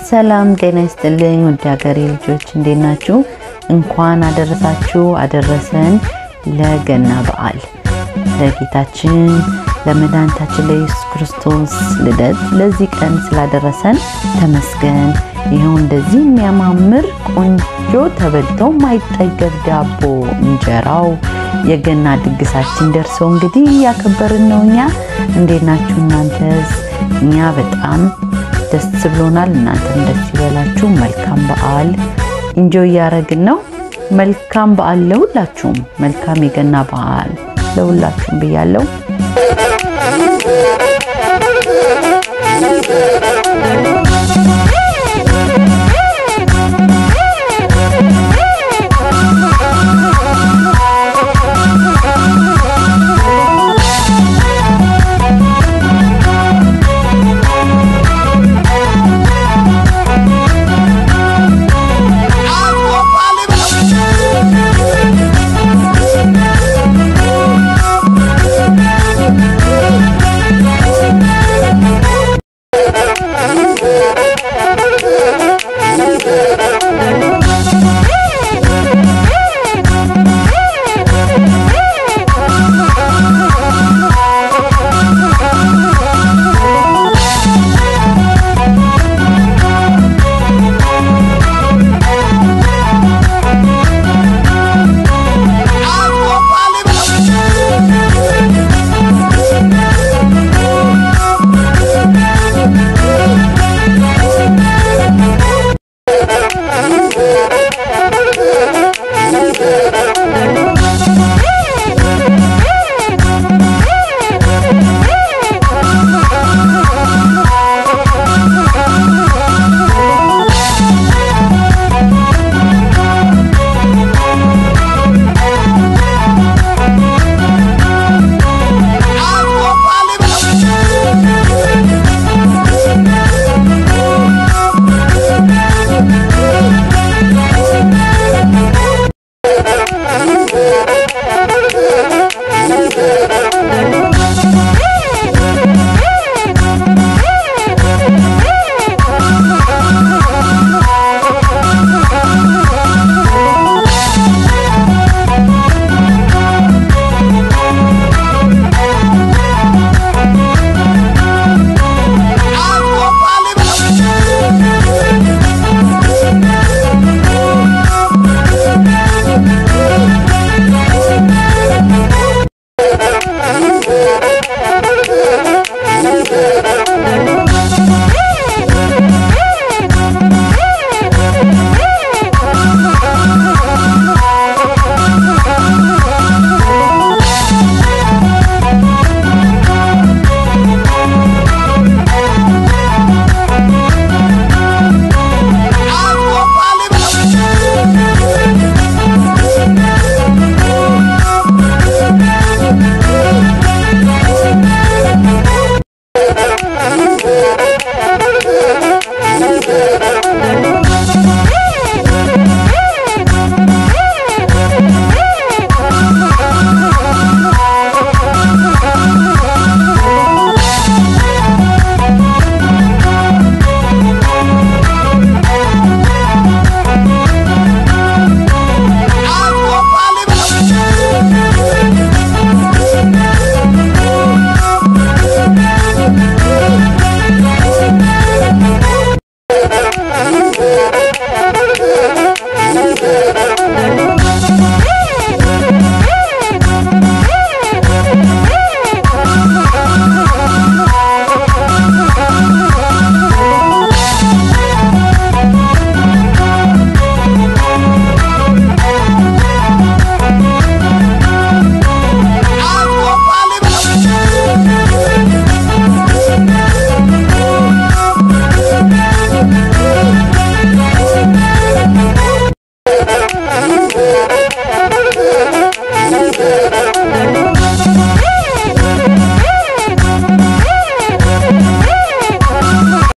ሰላም ጤና ይስጥልኝ ውድ ሀገሬ ልጆች እንዴት ናችሁ? እንኳን አደረሳችሁ አደረሰን ለገና በዓል ለጌታችን ለመድኃኒታችን ለኢየሱስ ክርስቶስ ልደት ለዚህ ቀን ስላደረሰን ተመስገን። ይኸው እንደዚህ የሚያማምር ቆንጆ ተበልቶ ማይጠገብ ዳቦ እንጀራው የገና ድግሳችን ደርሶ እንግዲህ እያከበርን ነው። እኛ እንዴት ናችሁ እናንተስ? እኛ በጣም ደስ ብሎናል። እናንተም ደስ ይበላችሁ። መልካም በዓል ኢንጆይ እያደረግን ነው። መልካም በዓል ለሁላችሁም። መልካም የገና በዓል ለሁላችሁም ብያለሁ።